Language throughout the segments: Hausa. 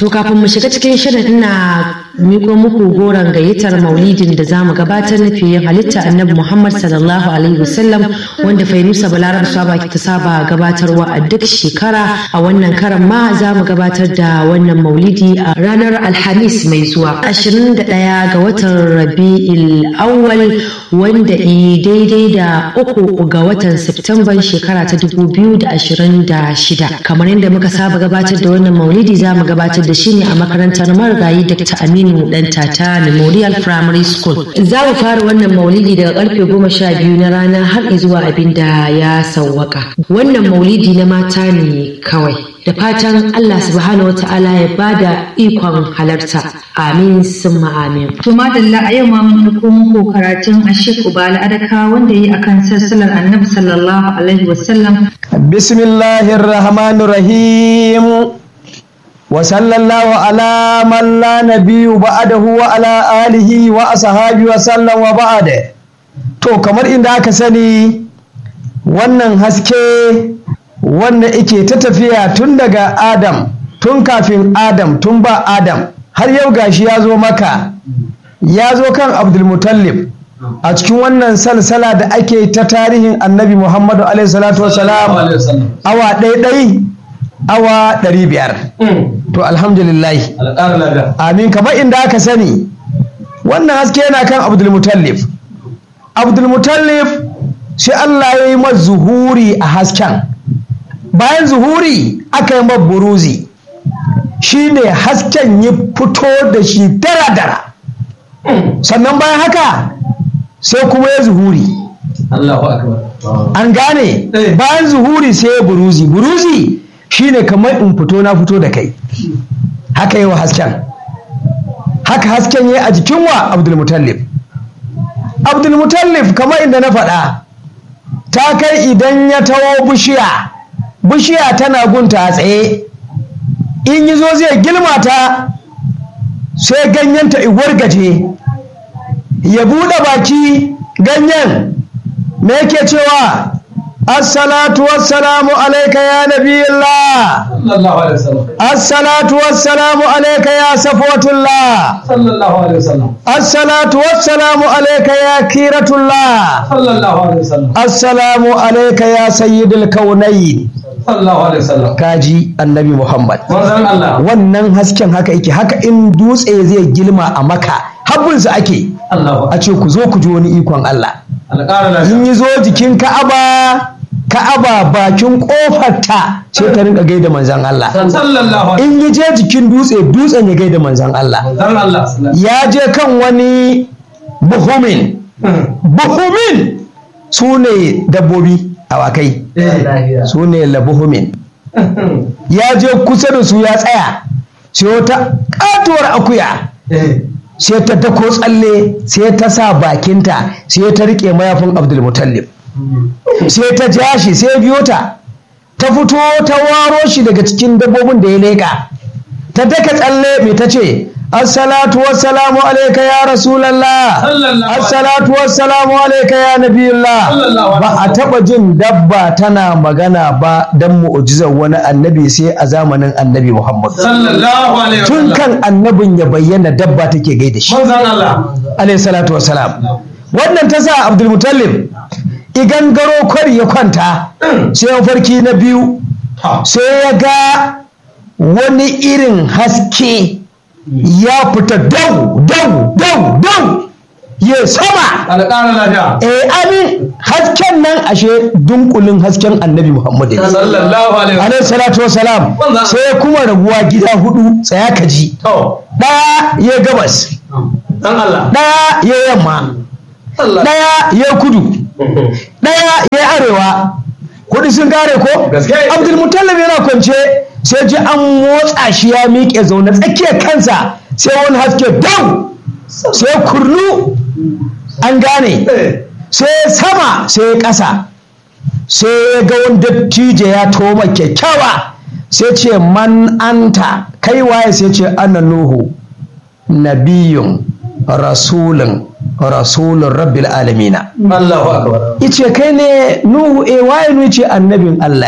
To kafin mu shiga cikin shirin ina miko muku goron gayyatar maulidin da za mu gabatar na fiye halitta annabi Muhammad sallallahu alaihi wasallam wanda Fainusa Balarab Saba ta saba gabatarwa a duk shekara a wannan karan ma za mu gabatar da wannan maulidi a ranar Alhamis mai zuwa 21 ga watan Rabi'il Awwal wanda i daidai da uku ga watan Septemban shekara ta 2026 kamar yadda muka saba gabatar da wannan maulidi za mu gabatar da shi ne a makarantar marigayi Dr. Aminu Dan Tata Memorial Primary School. Za mu fara wannan maulidi daga karfe goma sha biyu na rana har zuwa abin da ya sauwaka. Wannan maulidi na mata ne kawai. Da fatan Allah subhanahu wa ta'ala ya bada ikon halarta. Amin summa amin. To madalla a yau ma mun ɗauko muku karatun Ashik Ubala Adaka wanda yi akan sassalar Annabi sallallahu alaihi wasallam. Bismillahir Rahmanir Rahim. وصلى الله على من لا نبي بعده وعلى آله وأصحابه وسلم وبعد to kamar inda aka sani wannan haske wanda ike ta tafiya tun daga Adam tun kafin Adam tun ba Adam har yau gashi ya zo maka ya zo kan Abdulmutallib a cikin wannan salsala da ake ta tarihin annabi Muhammadu alaihi salatu wasalam awa ɗaiɗai awa ɗari biyar to alhamdulillah amin kamar inda aka sani wannan haske yana kan abdulmutallif abdulmutallif sai allah ya yi masa zuhuri a hasken bayan zuhuri aka yi buruzi shine hasken ya fito da shi dara-dara sannan bayan haka sai kuma ya zuhuri an gane bayan zuhuri sai ya buruzi buruzi shine kamar in fito na fito da kai haka yi wa hasken haka hasken yi a jikin wa abdulmutallif abdulmutallif kamar inda na faɗa ta kai idan ya tawo bishiya bishiya tana gunta a tsaye in yi zo zai gilmata sai ganyenta iguwar gaje ya buɗe baki ganyen me yake cewa الصلاة والسلام عليك يا نبي الله صلى الله عليه وسلم الصلاة والسلام عليك يا صفوة الله صلى الله عليه وسلم الصلاة والسلام عليك يا كيرة الله صلى الله عليه وسلم السلام عليك يا سيد الكونين صلى الله عليه وسلم kaji annabi Muhammad manzon Allah wannan hasken haka yake haka in dutse zai gilma a maka habbinsa ake Allah a ce ku zo ku ji wani ikon Allah alƙara in lafiya yi zo jikin Ka'aba Ka'aba bakin kofarta sai ta rinka gaida manzon Allah sallallahu alaihi in yi je jikin dutse dutsen ya gaida manzon Allah manzon Allah ya je kan wani buhumin buhumin su ne dabbobi awakai su ne labuhumin ya je kusa da su ya tsaya sai wata katuwar akuya sai ta dako tsalle sai ta sa bakinta sai ta rike mayafin abdulmutallib sai ta ja shi sai biyo ta ta fito ta waro shi daga cikin dabbobin da ya leƙa ta daka tsalle mai ta ce assalatu wassalamu alaika ya rasulallah Sallallahu alaihi assalatu wassalamu alaika ya nabiyullah Sallallahu alaihi ba a taba jin dabba tana magana ba dan mu'jizar wani annabi sai a zamanin annabi muhammad sallallahu alaihi tun wasallam kan annabin ya bayyana dabba take gaida shi manzon Allah alayhi salatu wassalam wannan ta sa abdulmutallib igan garo kwari ya kwanta sai ya farki na biyu sai ya ga wani irin haske ya fita dau dau dau dau ya sama alƙara lafiya eh amin hasken nan ashe dunkulin hasken annabi muhammadu ne sallallahu alaihi wasallam alayhi salatu wassalam Wannan- sai kuma rabuwa gida hudu tsaya ka ji to ɗaya ya gabas dan Allah ɗaya ya yamma Allah ɗaya ya kudu ɗaya ya arewa kuɗi sun kare ko Gaske. abdulmutallab yana kwance sai ji an motsa shi ya miƙe zaune tsakiyar kansa sai wani haske dau sai kurnu an gane sai sama sai ƙasa sai ya ga wani dattijo ya toma kyakkyawa sai ce man anta kai waye sai ce ana nuhu nabiyun rasulun rasulun rabbil alamina Allahu akbar ice kai ne nuhu e waye nu ce annabin Allah ne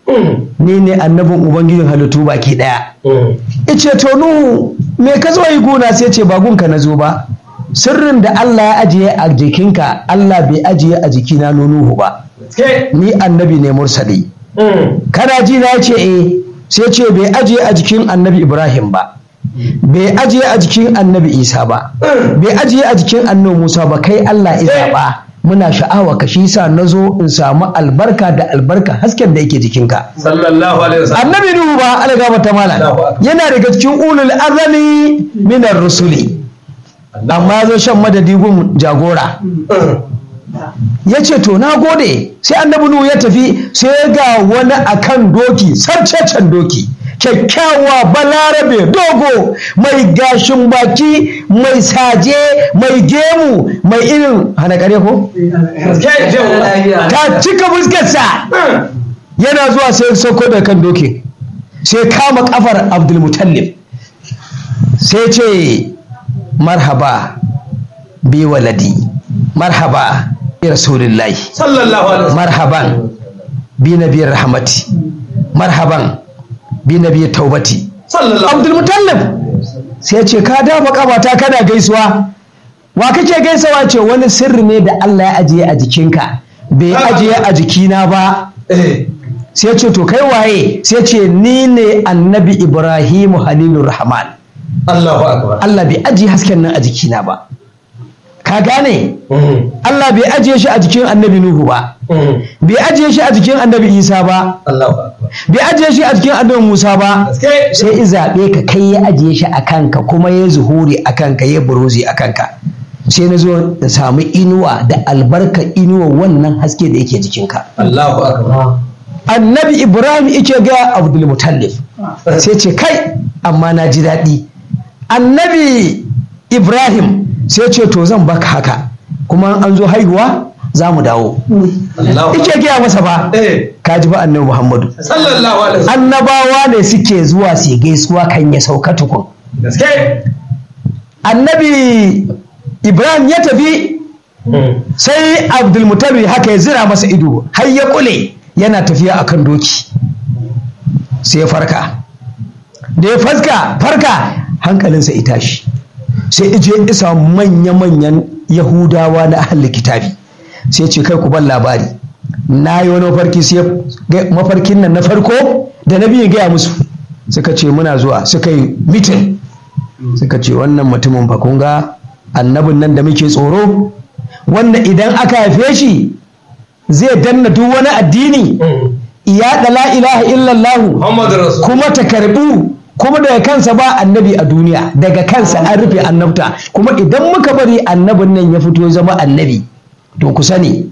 ni ne annabin ubangijin halittu baki daya ice to nuhu me ka zo yi guna sai ce ba gunka na zo ba sirrin da Allah ya ajiye a jikinka Allah bai ajiye a jikina no nuhu ba ni annabi ne mursali kana ji na ce eh sai ce bai ajiye a jikin annabi ibrahim ba bai ajiye a jikin annabi isa ba bai ajiye a jikin annabi musa ba kai Allah ya ba muna sha'awa ka shi sa na zo in samu albarka da albarka hasken da yake jikinka sallallahu alaihi wasallam annabi nuhu ba algaba ta malam yana daga cikin ulul azami minar rusuli amma ya zo shan madadi gun jagora ya ce to na gode sai annabi nuhu ya tafi sai ga wani akan doki sarcecen doki kyakkyawa balarabe dogo mai gashin baki mai saje mai gemu mai irin hana kare ko ta cika fuskarsa yana zuwa sai sauko da kan doki sai kama kafar abdulmutallib sai ce marhaba bi waladi marhaba bi rasulillahi sallallahu alaihi wasallam marhaban bi nabiyar rahmati marhaban bi nabiyar taubati sallallahu abdulmutallib sai ce ka dafa kabata kana gaisuwa wa kake gaisawa ce wani sirri ne da Allah ya ajiye a jikinka bai ajiye a jikina ba eh sai ce to kai waye sai ce ni ne annabi ibrahimu halilur rahman Allahu akbar Allah bai ajiye hasken nan a jikina ba ka gane Allah bai ajiye shi a jikin annabi nuhu ba bai ajiye shi a jikin annabi isa ba Allahu akbar bai ajiye shi a jikin annabi musa ba gaske sai i zaɓe ka kai ya ajiye shi a kanka kuma ya zuhuri a kanka ya buruzi a kanka sai na zo da samu inuwa da albarka inuwa wannan haske da yake jikinka Allahu akbar annabi ibrahim ike ga abdul mutallif sai ce kai amma na ji daɗi annabi ibrahim sai ce to zan baka haka kuma an zo haihuwa za mu dawo Allahu ike gaya masa ba eh ka ji ba annabi muhammadu sallallahu alaihi wasallam annabawa ne suke zuwa su gaisuwa kan ya sauka tukun gaske annabi ibrahim ya tafi sai abdulmutalib haka ya zira masa ido har ya kule yana tafiya akan doki sai ya farka da ya farka farka hankalinsa ya tashi sai ije isa manya-manyan yahudawa na ahli kitabi sai ce kai ku ban labari na yi wani mafarki sai ga- mafarkin nan na farko da na biyu gaya musu suka ce muna zuwa suka yi mitin suka ce wannan mutumin fa kun ga annabin nan da muke tsoro wanda idan aka haife shi zai danna duk wani addini iya da la ilaha illallah Muhammadu Rasul kuma ta karbu kuma daga kansa ba annabi a duniya daga kansa an rufe annabta kuma idan muka bari annabin nan ya fito ya zama annabi to ku sani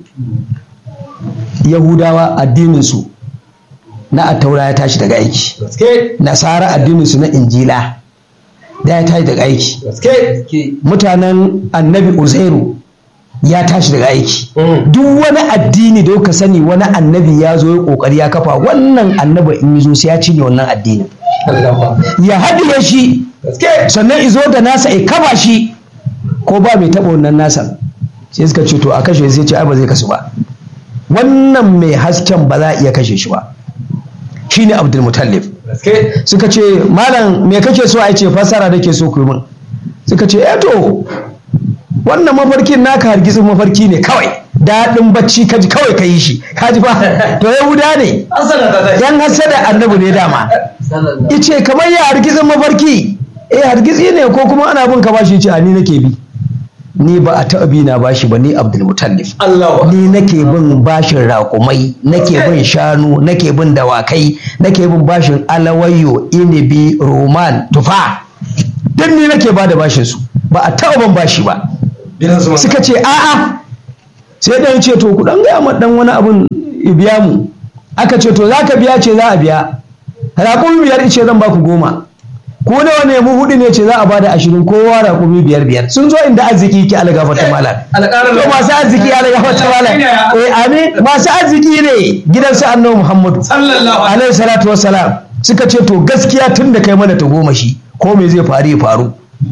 yahudawa addininsu na attaura ya tashi daga aiki gaske nasara addininsu na injila da ya tashi daga aiki gaske mutanen annabi uzairu ya tashi daga aiki Mm. duk wani addini da ka sani wani annabi ya zo ya kokari ya kafa wannan annabi in yi zo sai ya cinye wannan addinin Allahu akbar ya haɗiye shi gaske sannan izo da nasa ya kafa shi ko ba mai taɓa wannan nasa sai suka ce to a kashe sai ce ai ba zai kasu ba wannan mai hasken ba za a iya kashe shi ba shine abdul mutallib gaske suka ce malam me kake so a ce fassara nake so ku yi min suka ce eh to wannan mafarkin naka hargitsin mafarki ne kawai daɗin bacci kaji kawai ka yi shi kaji ba to yahuda ne asala ta tashi yan hasada annabi ne dama ice kamar ya hargitsin mafarki eh hargitsi ne ko kuma ana bin ka bashi ce a ni nake bi ni ba a taɓa bi na bashi ba ni abdul mutallif Allahu akbar ni nake bin bashin raƙumai nake bin shanu nake bin dawakai nake bin bashin alawayo inibi roman tufa duk ni nake ba da bashin su ba a taɓa ban bashi ba gidan su suka ce a'a sai ɗan ce to ku ɗan gaya ma ɗan wani abun ya biya mu aka ce to za ka biya ce za a biya raƙumi biyar ce zan baku goma ko nawa ne mu hudu ne ce za a bada ashirin kowa raƙumi biyar biyar sun zo inda arziki ki algafa ta malam alƙarar to masu arziki algafa ta malam eh amin masu arziki ne gidan su annabi muhammadu sallallahu alaihi alaihi salatu wassalam suka ce to gaskiya tun da kai mana ta goma shi ko me zai faru ya faru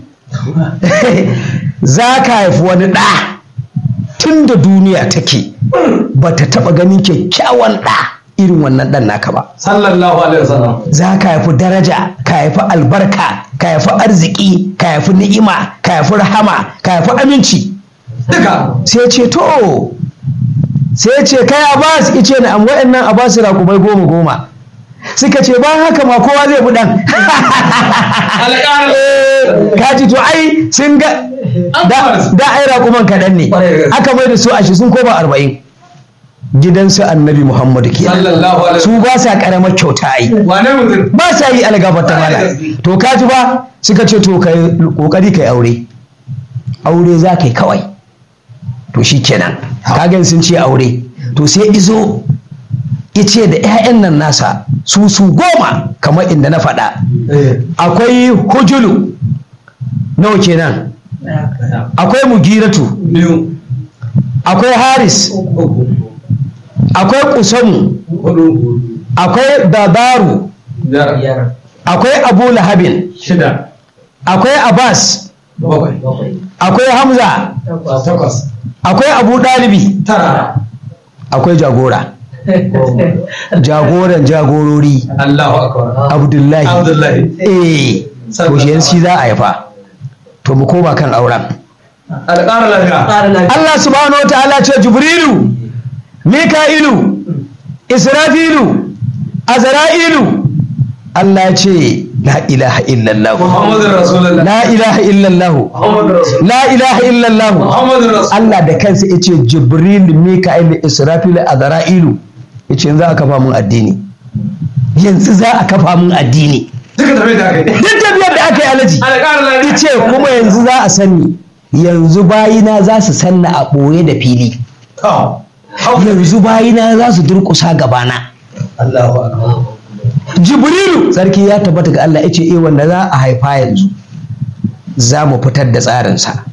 za ka haifi wani ɗa tun da duniya take ba ta taɓa ganin kyakkyawan ɗa irin wannan ɗan naka ba sallallahu alaihi wasallam za ka haifi daraja ka haifi albarka ka haifi arziki ka haifi ni'ima ka haifi rahama ka haifi aminci duka sai ce to sai ce kai abbas ice na am wa'annan abbas rakubai goma goma suka ce bayan haka ma kowa zai bi dan alƙara kaji to ai sun ga da da ai rakuman kaɗan ne aka mai da su ashi sun koma arba'in gidansu annabi muhammadu ke sallallahu alaihi su ba sa ƙaramar kyauta ai wane mutum ba sa yi algabar ta mala to kaji ba suka ce to kai kokari kai aure aure za ka yi kawai to shi kenan kagan sun ce aure to sai izo ice da 'ya'yan nan nasa su su goma kamar inda na faɗa eh akwai hujulu nawa kenan akwai mugiratu biyu akwai haris uku akwai kusamu hudu akwai babaru biyar akwai abu lahabin shida akwai abbas bakwai akwai hamza takwas akwai abu ɗalibi tara akwai jagora jagoran jagorori Allahu akbar abdullahi Abdullahi eh to shi yanzu za a haifa to mu koma kan auren alƙara lafiya Allah subhanahu wa ta'ala ce jibrilu mika'ilu israfilu azra'ilu Allah ya ce la ilaha illallah Muhammadur Rasulullah la ilaha illallah Muhammadur Rasul la ilaha illallah Muhammadur Rasul Allah da kansa ya ce jibril mika'ilu israfilu azra'ilu ya ce yanzu a kafa mun addini yanzu za a kafa mun addini duka tafi da kai duk tafiyar da aka yi alaji alƙara lafiya ce kuma yanzu za a sanni yanzu bayina za su sanna a ɓoye da fili to yanzu bayina za su durƙusa gabana Allahu akbar jibrilu sarki ya tabbata ga Allah ya ce eh wanda za a haifa yanzu za mu fitar da tsarinsa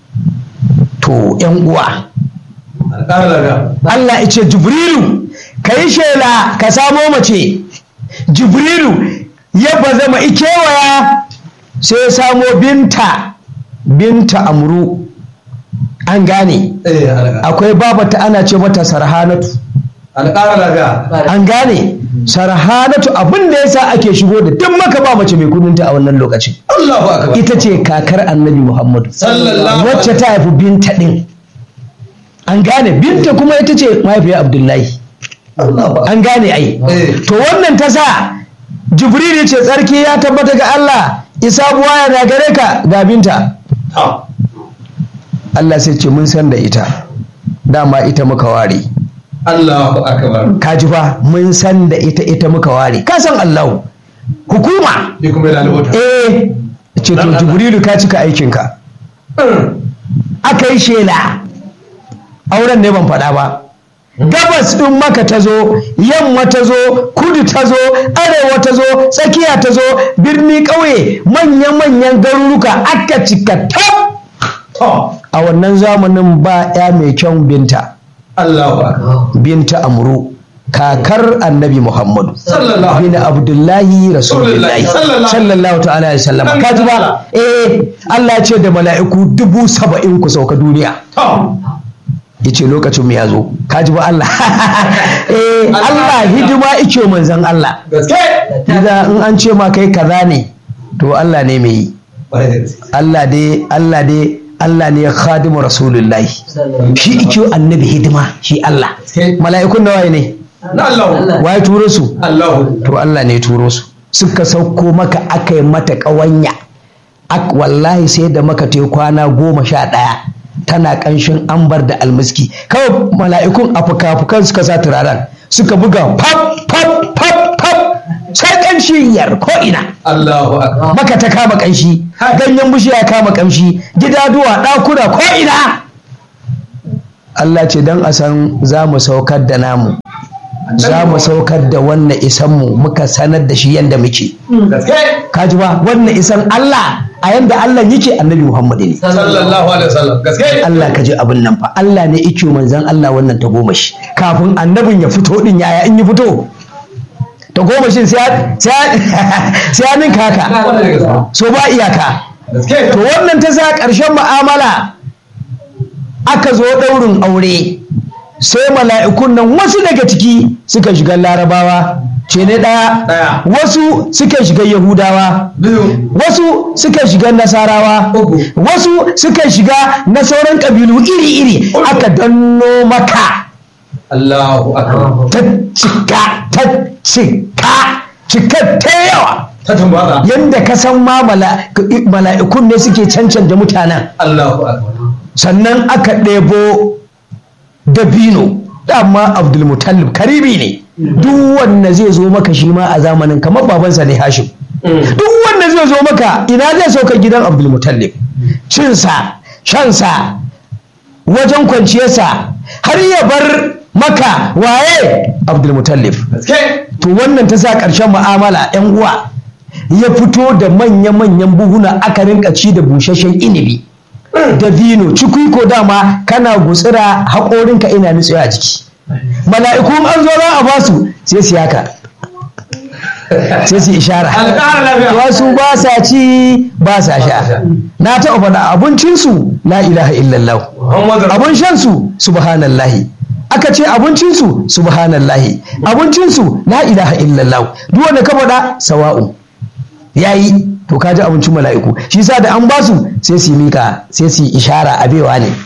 to yan uwa alƙara lafiya Allah ya ce jibrilu ka yi shela ka samo mace jibrilu ya bazama ikewaya sai ya samo binta binta amru an gane eh alƙara akwai babata ana ce mata sarhanatu alƙara lafiya an gane sarhanatu abin da yasa ake shigo da duk maka ba mace mai kudinta a wannan lokacin Allahu akbar ita ce kakar annabi muhammadu sallallahu wacce ta haifi binta din an gane binta kuma ita ce mahaifiyar abdullahi Allahu akbar an gane ai Eh. to wannan ta sa jibril ya ce tsarki ya tabbata ga allah isa buwaya na gare ka ga binta to allah sai ce mun san da ita dama ita muka ware Allahu akbar ka ji fa mun san da ita ita muka ware ka san allahu hukuma ni kuma da alwata eh ce to jibrilu ka cika aikinka aka yi shela auren ne ban faɗa ba gabas ɗin maka ta zo yamma ta zo kudu ta zo arewa ta zo tsakiya ta zo birni ƙauye manya-manyan garuruka aka cika tab to a wannan zamanin ba ya mai kyan binta Allahu akbar binta amru kakar annabi muhammadu sallallahu bin abdullahi rasulullahi Sallallahu. sallallahu ta'ala alaihi wasallam Dan ka ji ba Allah. eh Allah ya ce da mala'iku dubu saba'in ku sauka duniya to ya ce lokacin mu ya zo ka ji ba Allah eh Allah. Allah hidima ike manzon Allah gaske idan in an ce ma kai kaza ne to Allah ne mai yi Bare da gaske Allah dai Allah dai Allah ne khadimu rasulullahi shi ike annabi hidima shi Allah Gaske. mala'ikun nawa ne na Allahu waye turo su Allahu to Allah ne ya turo su suka sauko maka aka yi mata ƙawanya Ak- wallahi sai da maka ta yi kwana goma sha ɗaya tana ƙanshin ambar da almiski kawai mala'ikun a fuka-fukan suka sa turaren suka buga pap pap pap pap sai ƙanshi yar ko ina Allahu akbar maka ta kama ƙanshi ganyen bishiya kama ƙamshi gidaduwa ɗakuna ko ina Allah ce don a san za mu saukar da namu za mu saukar da wannan isanmu muka sanar da shi yadda muke gaske kaji ba wannan isan Allah a yanda Allah yake annabi Muhammad ne sallallahu alaihi wasallam gaske Allah ka ji abin nan fa Allah ne yake manzon Allah wannan ta goma shi kafin annabin ya fito din yaya in ya fito ta goma shi sai sai sai ninka haka Bare da gaske so ba iyaka gaske to wannan ta sa ƙarshen mu'amala aka zo ɗaurin aure sai mala'ikun nan wasu daga ciki suka shiga larabawa ce ne ɗaya Ɗaya. wasu suka shiga yahudawa biyu wasu suka shiga nasarawa Uku. wasu suka shiga na sauran ƙabilu iri-iri Uku. aka danno maka Allahu akbar ta cika ta cika cika ta yawa ta tambata yadda ka san ma mala- mala'ikun ne suke cancanta mutanen Allahu akbar sannan aka ɗebo dabino dama abdulmutallib karibi ne duk wanda zai zo maka shi ma a zamanin kamar babansa ne hashim duk wanda zai zo maka ina zai sauka gidan abdulmutallib cinsa shansa wajen kwanciyarsa har ya bar maka waye abdulmutallib gaske to wannan ta sa ƙarshen mu'amala 'yan uwa ya fito da manya-manyan buhuna aka rinka ci da busasshen inibi da vino cikui ko dama kana gutsira haƙorinka ina nutsuwa a jiki mala'ikun an zo za a basu sai su yaka sai su ishara alƙara lafiya wasu ba sa ci ba sa sha na taɓa faɗa abincinsu la ilaha illallah Muhammadu abun shansu subhanallahi aka ce abincinsu subhanallahi abincinsu la ilaha illallah duk wanda ka faɗa sawa'u yayi to ka ji abincin mala'iku shi sa da an basu sai su yi mika sai su yi ishara abewa ne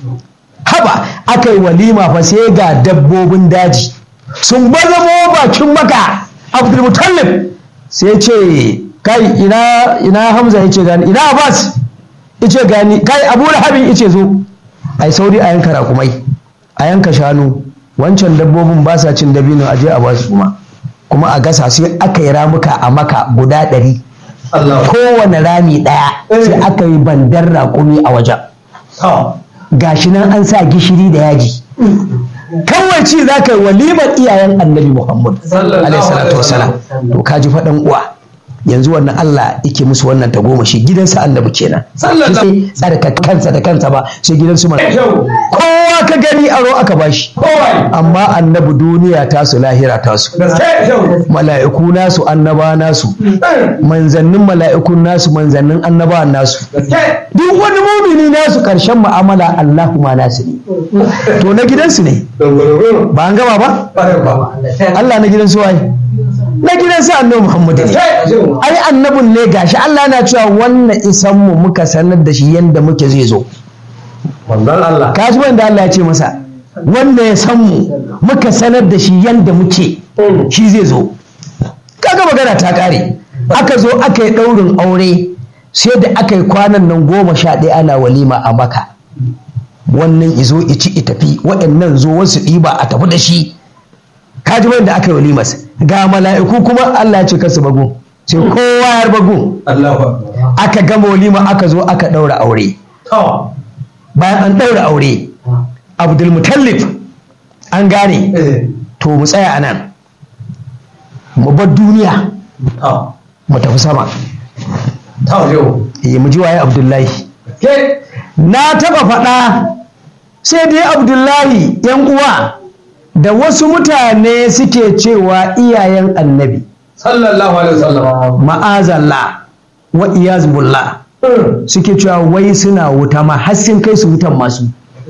haba aka yi walima fa sai ga dabbobin daji sun bazamo bakin maka abdulmutallib sai ce kai ina ina hamza ya ce gani ina abbas ya ce gani kai abu lahabin ya ce zo ai sauri a yanka rakumai a yanka shanu wancan dabbobin ba sa cin dabino a je a basu kuma kuma a gasa sai aka yi ramuka a maka guda ɗari Allahu kowane rami ɗaya sai aka yi bandar raƙumi a wajen akbar gashi nan an sa gishiri da yaji kawai ci za ka yi walimar iyayen annabi muhammad Sallallahu alaihi salatu alaihi wasalam to ka ji faɗan uwa yanzu wannan Allah yake musu wannan tagomashi gidansa annabi kenan Sallallahu- sai tsarka kansa da kansa ba sai gidansu mana Kyau. kowa ka gani aro aka bashi kowai amma annabi duniya tasu lahira tasu gaske kyau mala'iku nasu annaba nasu manzannin mala'ikun nasu manzannin annaba nasu gaske duk wani mumini nasu karshen mu'amala Allahu ma nasu ne to na gidansu ne dogoro ba an gama ba ƙwarar ba Allah na gidansu waye na gidansu annabi Muhammadu ne gaske kyau ai annabin ne gashi Allah na cewa wannan isan mu muka sanar da shi yanda muke zai zo manzon Allah ka ji wanda Allah ya ce masa wanda ya san mu muka sanar da shi yanda muke shi zai zo kaga magana ta kare aka zo aka yi ɗaurin aure sai da aka yi kwanan nan goma sha ɗaya ana walima a maka wannan izo ici i tafi waɗannan zo wasu ɗiba a tafi da shi kaji wanda aka yi walimas ga mala'iku kuma Allah ya ce kasu bago sai kowa ya bago Allahu akbar aka gama walima aka zo aka ɗaura aure to bayan an ɗaura aure abdulmutallif an gane eh to mu tsaya a nan mu bar duniya to mu tafi sama to yau eh mu ji waye abdullahi ke na taɓa faɗa sai dai abdullahi yan uwa da wasu mutane suke cewa iyayen annabi sallallahu alaihi wasallam ma'azallah wa iyazbullah suke cewa wai suna wuta ma har sun kai su wutan masu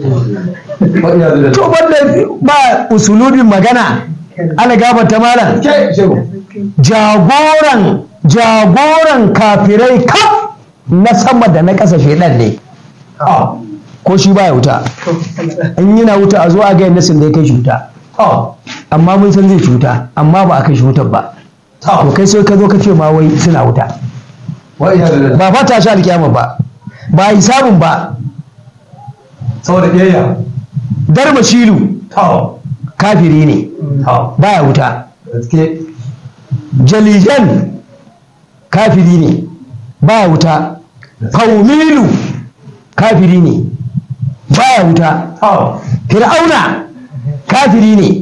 to banda ba usulubin magana ana gabata malam ke kyau jagoran jagoran kafirai kaf na sama da na ƙasa shaidan ne to ko shi baya wuta in yana wuta a zo a ga yadda sun da ya kai shi wuta to amma mun san zai ci wuta amma ba a kai shi wutar ba to to kai sai ka zo ka ce ma wai suna wuta wa iya da ba fata shi alkiyama ba ba hisabun ba saboda biyayya darba shilu to kafiri ne to baya wuta gaske jalijan kafiri ne baya wuta faumilu kafiri ne baya wuta to fir'auna kafiri ne